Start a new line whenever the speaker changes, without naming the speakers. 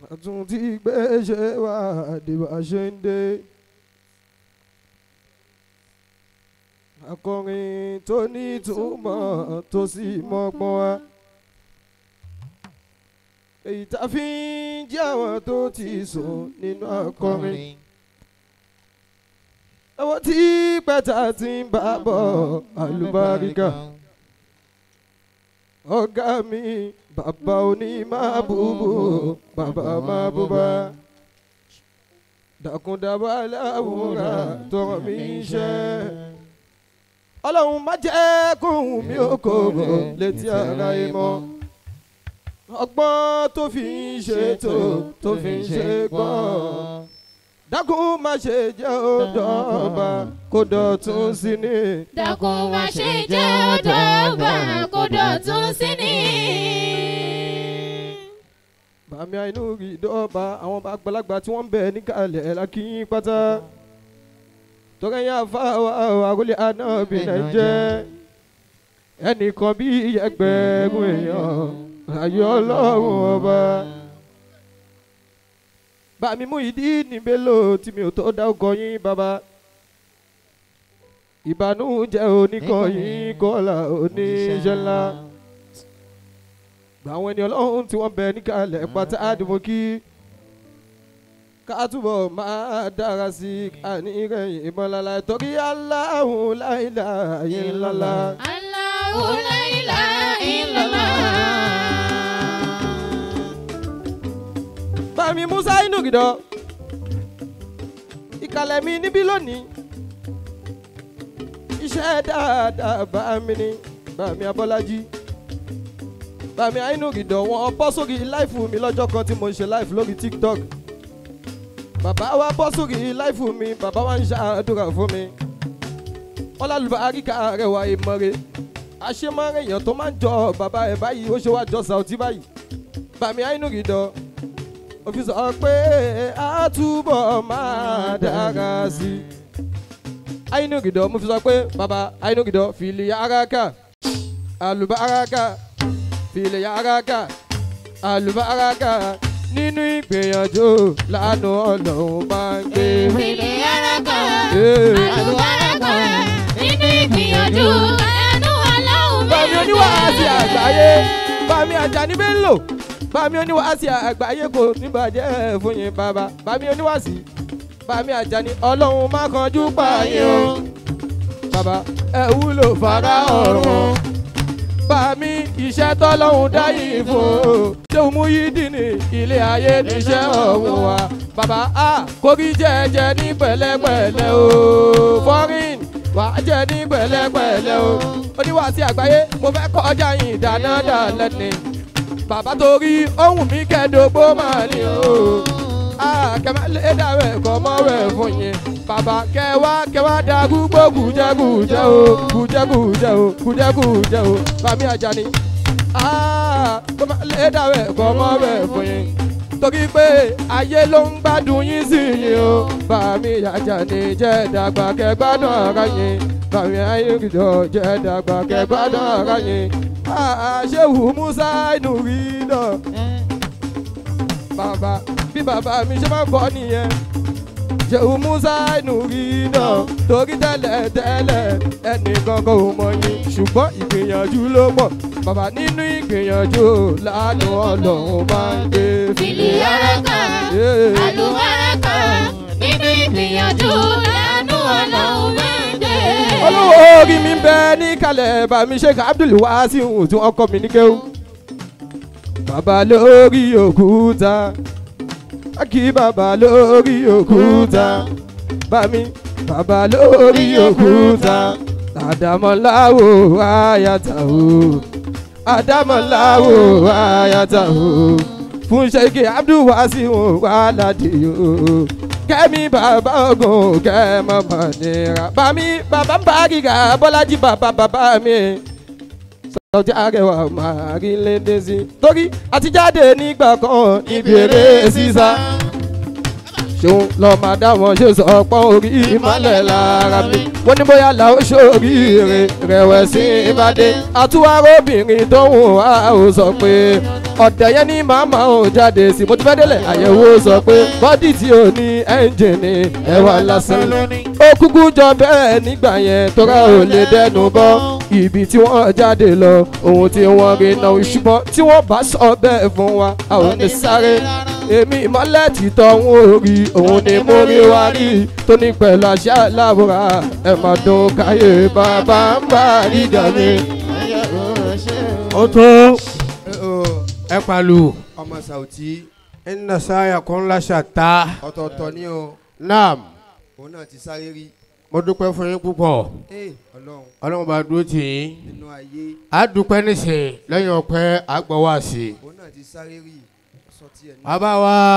àtún tí gbé ṣe wá àdìbà ṣe ń dé. akọrin tó ní túmọ̀ tó sì mọ́gbọ́n wá. èyí tá a fi ń jẹ́ àwọn tó ti sùn nínú akọrin. àwọn tí pẹ́ta ti ń bá bọ̀ àlùbáríkà. ọ̀gá mi bàbá oní máa búbú bàbá máa búbá. dàkúndàbà láwùrán tọrọ mi ṣe. ọlọ́run má jẹ́ kóhùn mi ò kóró létí ara ẹ mọ́. ọgbọ́n tó fi ń ṣètò tó fi ń ṣe gbọ́n dákun má ṣe jẹ́ ọ̀dọ́ba kó dọ̀tún sí ni.
dákun má ṣe jẹ́ ọ̀dọ́ba kó dọ̀tún sí ni.
bàmí àìnú rí dọ́ọ̀bà àwọn àgbàlagbà tí wọ́n ń bẹ̀ níkàlẹ̀ lákìyín pátá. tọ́kẹ́ yẹn àfa àròlé anábì náà jẹ́ ẹnìkan bí ẹgbẹ̀rún èèyàn ayé ọlọ́run ọba bàmí mú ìdí níbẹ̀ lò tí mi ò tó dá ọkọ yín bàbá ìbànújẹ́ oníkọyín kọ́là oníṣẹ́ ńlá gbà àwọn ẹni ọlọ́run tí wọ́n bẹ níkàlẹ̀ pátá àdìmọ́ kí ká túbọ̀ máa dára sí i ànírẹ̀yìn ìmọ̀lára torí aláhùn láìlà yín ńláńlá.
Allahu la ilaha illallah.
bàmí musa inú gidọ ìkàlẹ̀ mi níbí lónìí iṣẹ́ dáadáa bàmí ni bàmí abọ́lájí bàmí inú gidọ wọn bọ́ sórí láìfù mi lọ́jọ́ kan tí mo ń ṣe láìfù lórí tiktok bàbá wa bọ́ sórí láìfù mi bàbá wa ń ṣàdúrà fún mi wọn lálùbá àríkà rẹ̀ wá ìmọ̀re àṣemọ́rẹ́ èèyàn tó máa ń jọ bàbá ẹ̀ báyìí ó ṣe wá jọ sàùtì báyìí bàmí inú gidọ ó fi sọ pé a túbọ̀ máa dára sí i. àyínúgìdọ̀ mo fi sọ pé bàbá àyínúgìdọ̀ fìlì araka àlùbáraka fìlì araka àlùbáraka nínú ìgbìyànjú lánàá ọlọ́run máa ń gbé.
Ìfìlẹ̀ yára kan,
Ee.
àlùbárà kan, nínú ìgbìyànjú ẹnu ọlọ́run mi.
bàmí oníwàásí àgbáyé bàmí Àjàní Bello bàmí oníwàásí àgbáyé kò ní bàjẹ́ fún yín bàbá bàmí oníwàásí bàmí Àjàní ọlọ́run má kanjú pààyàn o bàbá ẹ wúlò fara ọ̀run bàmí iṣẹ́ tọ́lọ́hún dáyìí fún o ṣéun mú yí dìní ilé ayé níṣẹ́ ọ̀hún wa bàbá a kórí jẹ́jẹ́ ní pẹ̀lẹ́pẹ̀lẹ́ o fọ́rin wà á jẹ́ ní pẹ̀lẹ́pẹ̀lẹ́ o oníwàásí àgbáyé mo fẹ́ kọjá yìí dáná dà lẹ́ni bàbá torí ohun mi kẹ́dógbó máa ní o kẹ́mẹ́ lé dàrú ẹ̀kọ́ mọ́rọ̀ ẹ̀ fún yín bàbá kẹwàá kẹwàá da gbogbo gùjẹ́gùjẹ́ o gùjẹ́gùjẹ́ o gùjẹ́gùjẹ́ o bàmí Àjàní kẹ́mẹ́ lé dàrú ẹ̀kọ́ mọ́rọ̀ ẹ̀ fún yín torí pé ayé ló ń gbádùn yín sí yín o bàmí Àjàní jẹ́ dàgbà kẹgbádùn ara yín bàmí ayélujára jẹ́ dàgbà kẹgbádùn ara yín àṣewù Musa inú rí náà bàbá bí bàbá mi ṣe máa ń bọ̀ nìyẹn ṣèwù Musa inú rí náà torí tẹ́lẹ̀ tẹ́lẹ̀ ẹnìkan kò mọ̀ yín ṣùgbọ́n ìgbìyànjú ló pọ̀ bàbá nínú ìgbìyànjú lánàá ọlọ́run máa ń gbé
Ìfìlẹ̀ yára kan, àlùbárà kan, nínú ìgbìyànjú ẹnu ọlọ́run mi dé.
olówó orí mi ń bẹ ní kalẹ̀ bàmí Sheikh Abdul Wasiu tí wọ́n kọ́ mi ní kéwú. bàbá lórí òkúta kí bàbá lórí òkúta bàmí bàbá lórí òkúta àdàmọ́láwò àyàtà o àdàmọ́láwò àyàtà o fún Sheikh Abdul Wasiu wàládì o kẹ́mi bàbá ogun kẹ́mọ́ mọ̀nira bàmí bàbá ń bá gíga bọ́lájí bàbá bàbá mi sọjí arẹwà máa rí lédè sí torí àtijáde nígbà kan níbi eré sísá ṣòun lọ máa dá wọn ṣe sọ pọ́n orí ìmọ̀lẹ̀ lára mi wọ́n ní bóyá làwọn ṣòríire rẹ̀wẹ̀sì ìbàdí àtúwárọ́bìnrin tó ń wá ó sọ pé ọ̀dẹ̀ yẹn ní màmá ò jáde sí mo ti fẹ́ délẹ̀ àyẹ̀wò sọ pé bọ́dì tí ò ní ẹ́ńjìnì ẹ̀wà lásán ó kúkú jọ bẹ́ẹ̀ nígbà yẹn tóra ò lè dẹnu bọ́ ibi tí wọ́n jáde lọ ohun tí wọ́n rí náà ṣùgbọ́n tí wọ́n bá sọ bẹ́ẹ̀ fún wa a ò ní sáré èmi ìmọ̀lẹ́ títọ́ ń orí òun ni mo rí wá rí tó ní pẹ̀lú àṣà láwùrà ẹ̀ máa dùn káyé bàbá ń bá ríjà mi.
ó tó ẹ pàlù.
ọmọ sàùtì
ẹnna sáyà kan láṣà tá.
ọ̀tọ̀ọ̀tọ̀ ni o
naam
òun náà ti sáré rí
mo dúpẹ́ fún yín púpọ̀
ee ọlọ́run
ọlọ́run bá dúró tì yín.
nínú ayé
a dúpẹ́ nísìnyí lẹ́yìn ọpẹ́ àgbọ̀wá sí i.
òun náà ti sáré rí sọtí ẹ̀ ní.
bàbá wa.